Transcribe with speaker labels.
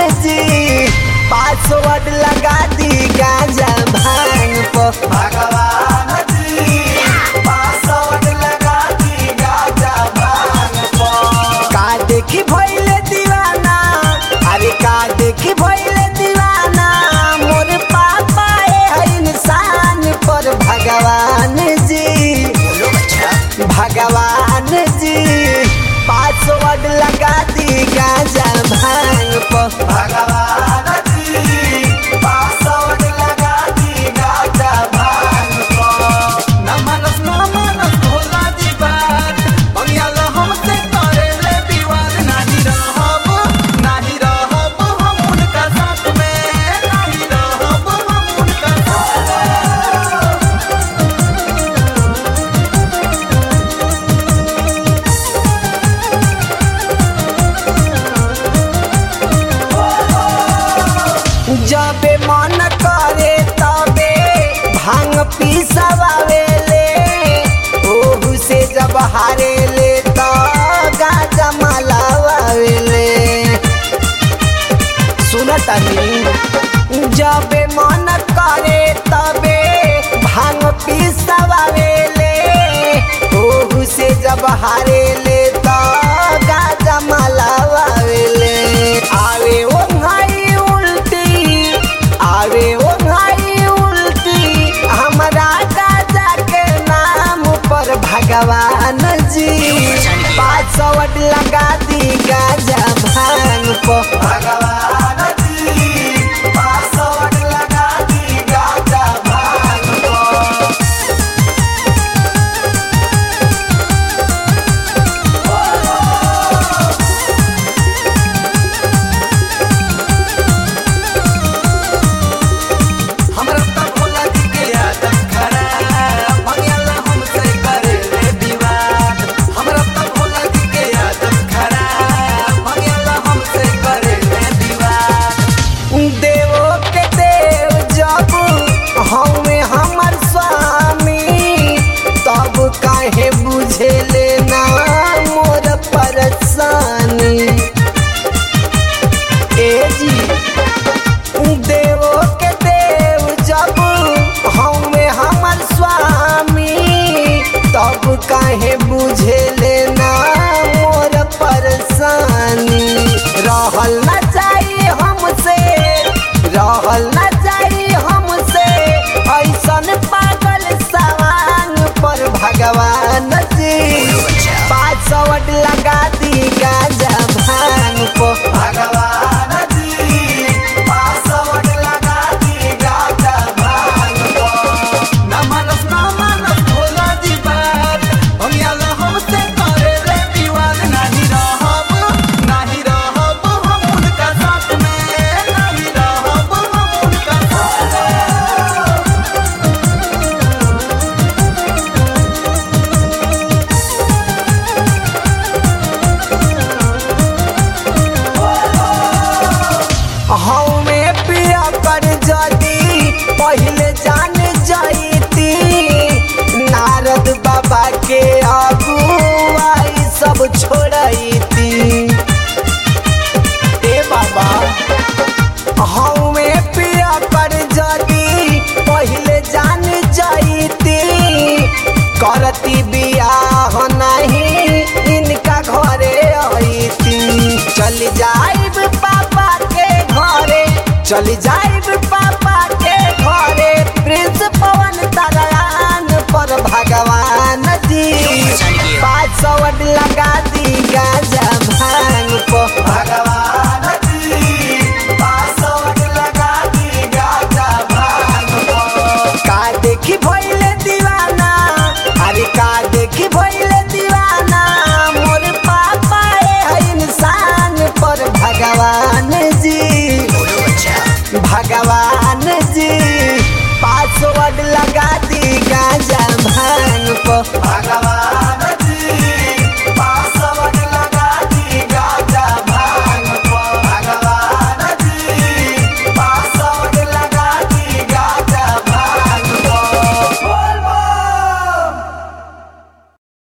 Speaker 1: जी पासवर्ड लगा दी गांजा भांग पर
Speaker 2: भगवान जी पासवर्ड लगा दी गाजा भांग पर
Speaker 1: का देखी भइले दीवाना अरे का देखी भइले दीवाना मोर पापा ए इंसान पर भगवान जी
Speaker 2: बोलो बच्चा
Speaker 1: भगवान जी पासवर्ड लगा दी गांजा भांग पर
Speaker 2: भगवान जी पासवर्ड लगा दी गाजा भांग पर न मनस न मनस भोला जी बात बंगियाल हमसे करे ले विवाद नाही रहब नाही रहब हम उनका साथ में नाही रहब हम उनका साथ में
Speaker 1: जबे मन करे तबे भांग पीसवावेले ओहू से जब हारे ले तो गाजा मलावेले सुनतनी जबे मन करे तबे भांग पीसवावेले ओहू से जब हारे ले तो गाजा मलावेले आवे ओ भाई उल्टी आवे ओ भाई उल्टी हमरा गाजा के नाम पर भगवान जी पासवर्ड लगा दी गाजा भांग पर
Speaker 2: भगवान जी पासवर्ड लगा दी गाजा भांग पर हमरा त भोला जी के आदत खराब भगियाला हमसे करे ले विवाद हमरा त भोला जी के आदत खराब भगियाला हमसे करे ले विवाद
Speaker 1: देवो के देव जब हमें हमर स्वामी तब काहे बुझे लेना मोर परेशानी ए जी देवो के देव जब हमें हमर स्वामी तब काहे बुझे लेना मोर परेशानी रहल न चाहिए हमसे रहल न चाहिए हमसे ऐसन पागल सवांग पर भगवान जी पासवर्ड लगा दी गाजा भांग पर
Speaker 2: भगवान जी पासवर्ड लगा दी गाजा भांग पर न मनस न मनस भोला जी बात भगियाला हमसे करे ले विवाद नाही रहब नाही रहब हम उनका साथ में नाही रहब हम उनका साथ में
Speaker 1: हमें पिया कर जदी पहले जान जाइती नारद बाबा के अगुवाई सब छोड़ती ए बाबा हमें पिया कर जदी पहले जान जाइती करती बियाह नहीं इनका घरे आईती चल जाइब पापा के घरे चल जाइब पापा के घरे प्रिंस पवन तरान पर भगवान जी पासवर्ड लगा दी गाजा भांग पर
Speaker 2: भगवान